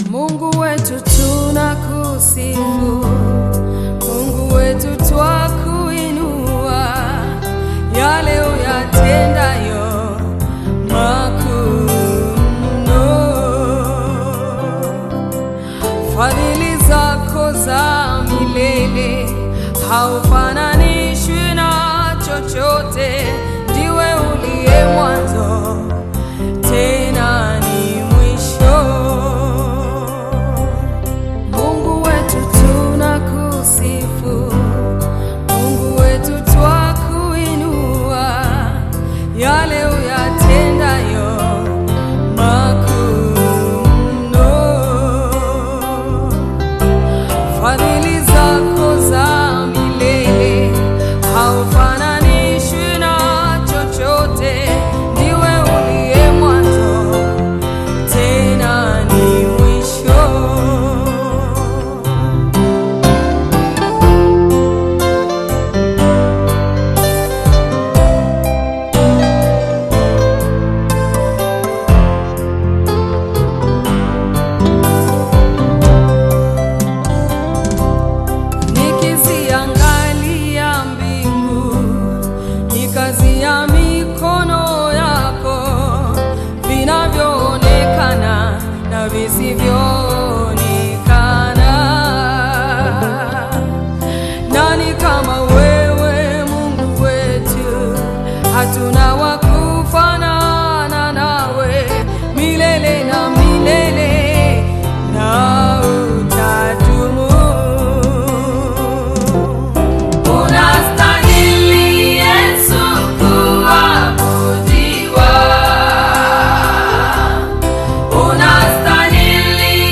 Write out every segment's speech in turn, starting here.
Mungu wetu tunakusifu, Mungu wetu twakuinua, yale uyatendayo makuu mno. Fadhili zako za milele haufananishwi na chochote, ndiwe uliye mwanzo tena ni mwisho. Mungu wetu tunakusifu, Mungu wetu twakuinua, yale uyatendayo makuu mno. Fadhili zako za milele haufananishwi na chochote, ndiwe uliye mwanzo tena ni mwisho. Nikiziangalia mbingu, ni kazi ya mikono yako, vinavyoonekana na visivyoonekana. Nani kama wewe Mungu wetu? Hatuna wa kufanana nawe milele na milele, na utadumu. Unastahili Yesu kuabudiwa. Unastahili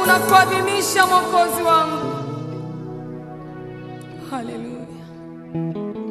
na kuadhimisha Mwokozi wangu. Haleluya.